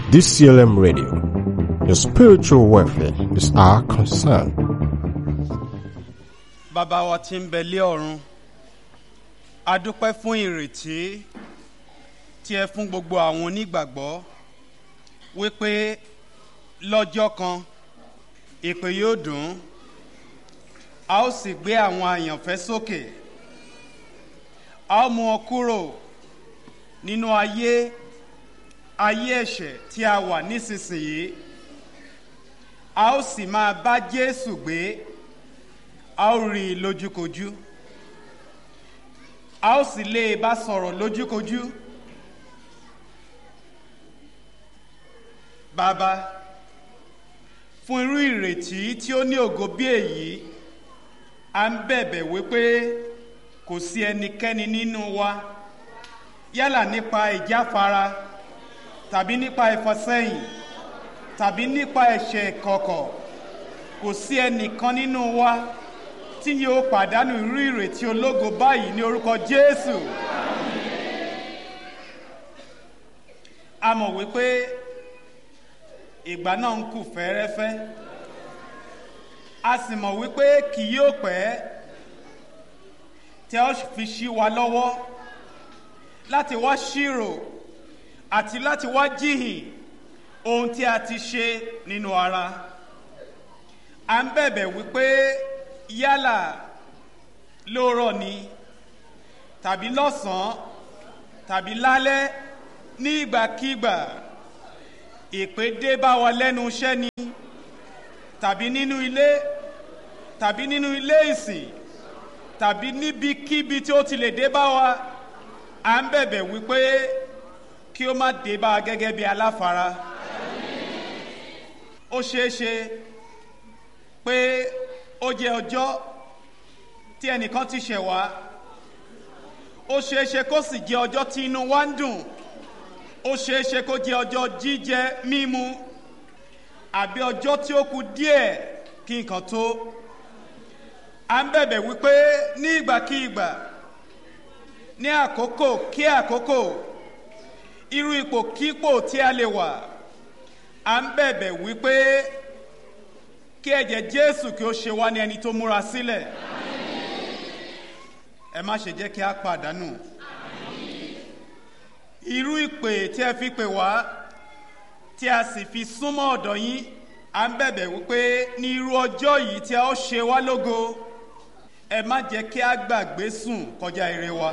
DCLM Radio. Your spiritual welfare is our concern. bàbá wa tí ń bẹ lé ọ̀run a dúpẹ́ fún ìrètí tí ẹ fún gbogbo àwọn onígbàgbọ́ wípé lọ́jọ́ kan ìpè yóò dùn a ó sì gbé àwọn àyànfẹ́ sókè a ó mú wọn kúrò nínú ayé ayé ẹ̀ṣẹ̀ tí a wà nísinsìnyí a ó sì máa bá Jésù gbé a ó rí i lójúkojú a ó sì lè bá sọ̀rọ̀ lójúkojú bàbá fún irú ìrètí tí ó ní ògo bí èyí à ń bẹ̀bẹ̀ wípé kò sí ẹnikẹ́ni nínú wa yálà nípa ìjáfara tàbí nípa ìfọsẹ́yìn tàbí nípa ẹ̀ṣẹ̀ kọ̀kọ̀ kò sí ẹnìkan nínú wa tí yóò pàdánù irú ìrètí ológo báyìí ní orúkọ Jésù. a mọ̀ wípé ìgbà náà ń kù fẹ́ẹ́rẹ́fẹ́ a sì mọ̀ wípé kì yóò pẹ́ tí a ó fi ṣí wa lọ́wọ́ láti wá ṣírò àti láti wá jíhìn ohun tí a ti ṣe nínú ara à ń bẹ̀bẹ̀ wípé yálà lóòrọ̀ ni tàbí lọ́sàn-án tàbí lálẹ́ ní ìgbàkígbà ìpè dé bá wa lẹ́nu iṣẹ́ ni tàbí nínú ilé tàbí nínú ilé ìsìn tàbí níbikíbi tí ó ti lè dé bá wa à ń bẹ̀bẹ̀ wípé kí ó má dé bá a gẹ́gẹ́ bí aláfara ó ṣeé ṣe pé ó jẹ́ ọjọ́ tí ẹnìkan ti ṣẹ̀ wá ó ṣeé ṣe kó sì jẹ́ ọjọ́ tí inú wa ń dùn ó ṣeé ṣe kó jẹ́ ọjọ́ jíjẹ mímu àbí ọjọ́ tí ó kù díẹ̀ kí nǹkan tó à ń bẹ̀bẹ̀ wípé ní ìgbàkígbà ní àkókò kí àkókò irú ipò kípò tí a lè wà à ń bẹ̀bẹ̀ wípé kí ẹ̀jẹ̀ Jésù kí ó ṣe wá ní ẹni tó múra sílẹ̀ ẹ má ṣe jẹ́ kí a pàdánù irú ìpè tí ẹ fi pè wá tí a sì fi súnmọ́ ọ̀dọ̀ yín à ń bẹ̀bẹ̀ wípé ní irú ọjọ́ yìí tí a ó ṣe wá lógo ẹ má jẹ́ kí a gbàgbé sùn kọjá ire wa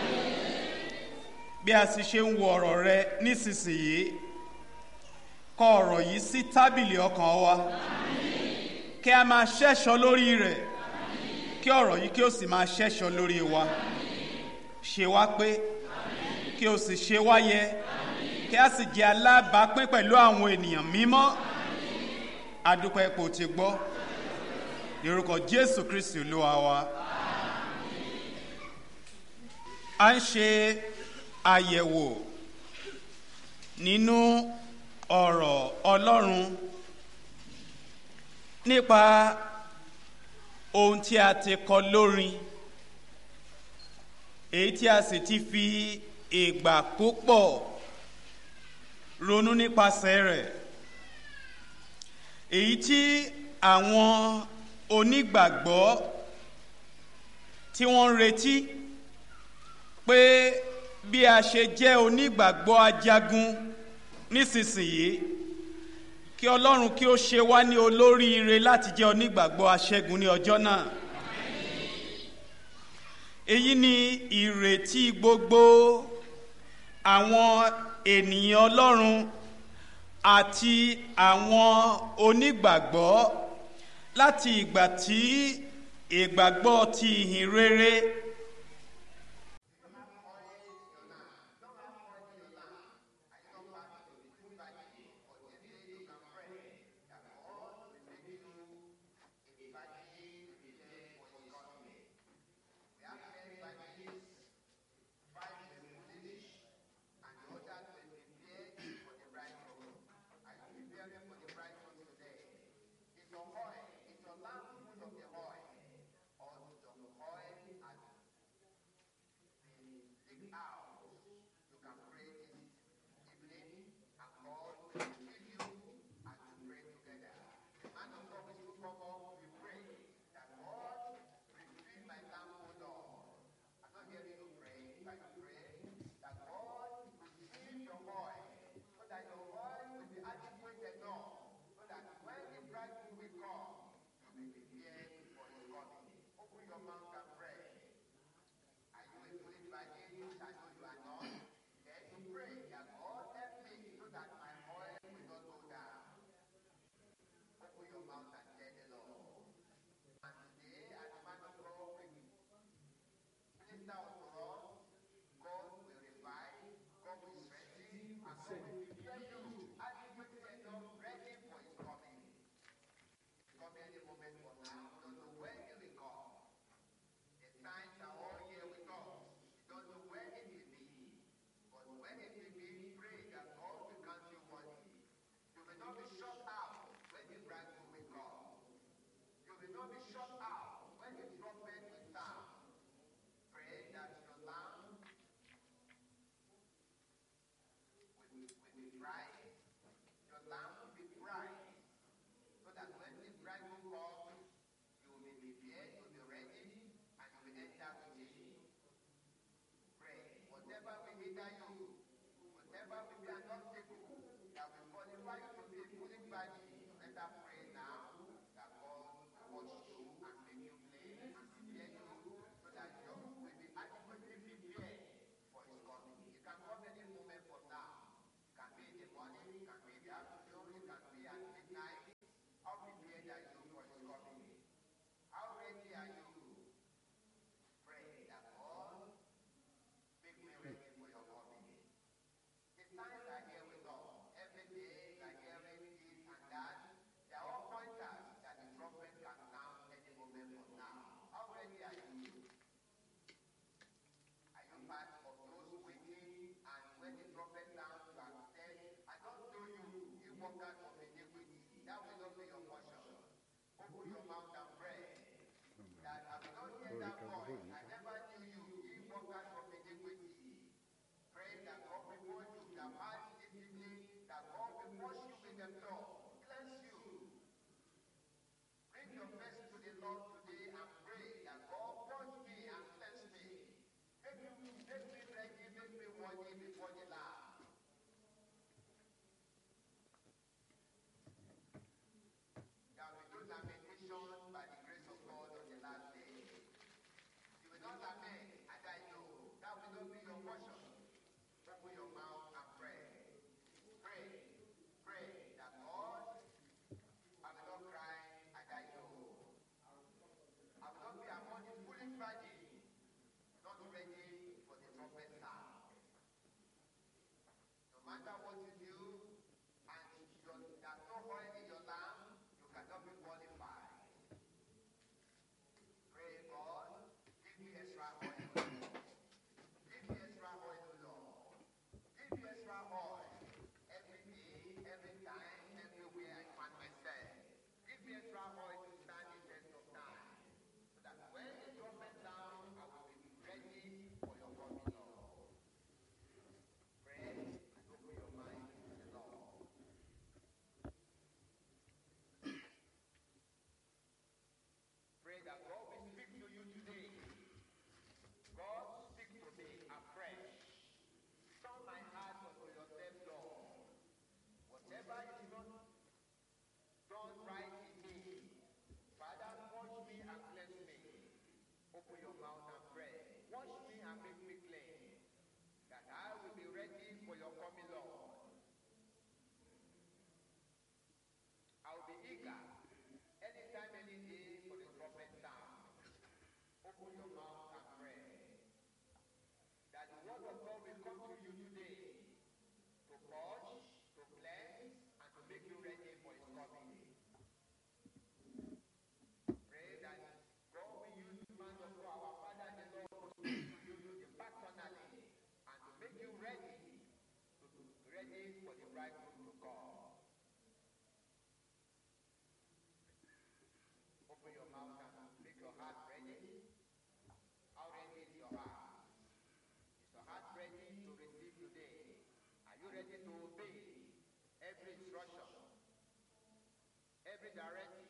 bí a sì ṣe ń wo ọ̀rọ̀ rẹ nísinsìnyí kọ ọ̀rọ̀ yìí sí tábìlì ọkàn wa kí a máa ṣẹ́ṣọ́ lórí rẹ̀ kí ọ̀rọ̀ yìí kí ó sì máa ṣẹ́ṣọ́ lórí wa ṣe wá pé kí o sì ṣe wá yẹ kí a sì jẹ́ alábàápín pẹ̀lú àwọn ènìyàn mímọ́ adúpẹ́ kò ti gbọ́ lórúkọ Jésù Kristi Olúwa wa a ń ṣe àyẹ̀wò nínú ọ̀rọ̀ Ọlọ́run nípa ohun tí a ti kọ lórin èyí tí a sì ti fi ìgbà púpọ̀ ronú nípasẹ̀ rẹ̀ èyí tí àwọn onígbàgbọ́ tí wọ́n ń retí pé bí a ṣe jẹ́ onígbàgbọ́ ajagun nísinsìnyí kí Ọlọ́run kí ó ṣe wá ní olóríire láti jẹ́ onígbàgbọ́ aṣẹ́gun ní ọjọ́ náà èyí ni ìrètí gbogbo àwọn ènìyàn Ọlọ́run àti àwọn onígbàgbọ́ láti ìgbà tí ìgbàgbọ́ ti ìhìn rere It's your lamp, put of the oil, or the oil at when he prepare you adequately enough, ready for his coming. Come any moment from now, you don't know when he will come. The signs are all here with us. You don't know when it will be. But when it will be, pray that God will count you worthy. You will not be shut out when the bridegroom will come. You will not be shut out when the trumpet will sound. Pray that your lamb will, will be bright. Your lamp will be bright. So that when the bridegroom comes, you will be prepared, you will be ready, and you will enter with him. Pray. Whatever will hinder you, whatever will be an obstacle that will qualify you to be a fully body, better pray now that God will watch you and make you clean and prepare you so that you will be adequately prepared for his coming. It can come any moment from now. It can be in the morning, it can be in the afternoon, it can be at midnight. How prepared are you for his coming? How ready are you? Pray that God make me ready for your coming. The signs are here with us. Every day, like hearing this and that. They are all pointers that the trumpet can sound any moment from now. How ready are you? Are you part of those waiting and when the trumpet sounds, you have said, I don't know you, you walk out of iniquity. That will not be your portion. Open your mouth and pray. That I will not hear that voice. I never knew you, you walk out of iniquity. Pray that God will hold you, that had discipline, that God will wash you with the blood, cleanse you. Bring your face to the Lord today and pray that God wash me and cleanse me. Make me, make me ready, make me worthy before the Lamb. There will be no lamentation by the grace of God on the last day. You will not lament, and I know that will not be your portion. Open your mouth and pray. Pray. Pray that God, I will not cry and I know. I will not be among the foolish virgin, not ready for the trumpet sound. No matter what you do, and your, there's no oil in your lamp, you cannot be qualified. Pray God, give me extra oil. Give me extra oil, Lord. Give me extra oil. Every day, every time, everywhere I find myself. Give me extra oil to stand the test of time. So that when the trumpet sounds, I will be ready for your coming, Lord. Pray and open your mind to the Lord. Pray that God will speak to you today. God, speak to me afresh. Turn my heart unto yourself, Lord. Whatever is not done right in me, Father, wash me and cleanse me. Open your mouth and pray. Wash me and make me clean, that I will be ready for your coming, Lord. I will be eager anytime, any day for the trumpet sound. Open your mouth and pray that the word of God will come to you today to purge, to cleanse, and to make you ready for his coming. Pray that God will use the man of God, our Father and the Lord, to speak to you personally and to make you ready, to be ready for the bridegroom to come. Open your mouth and make your heart ready. How ready is your heart? Is your heart ready to receive today? Are you ready to obey every instruction, every direction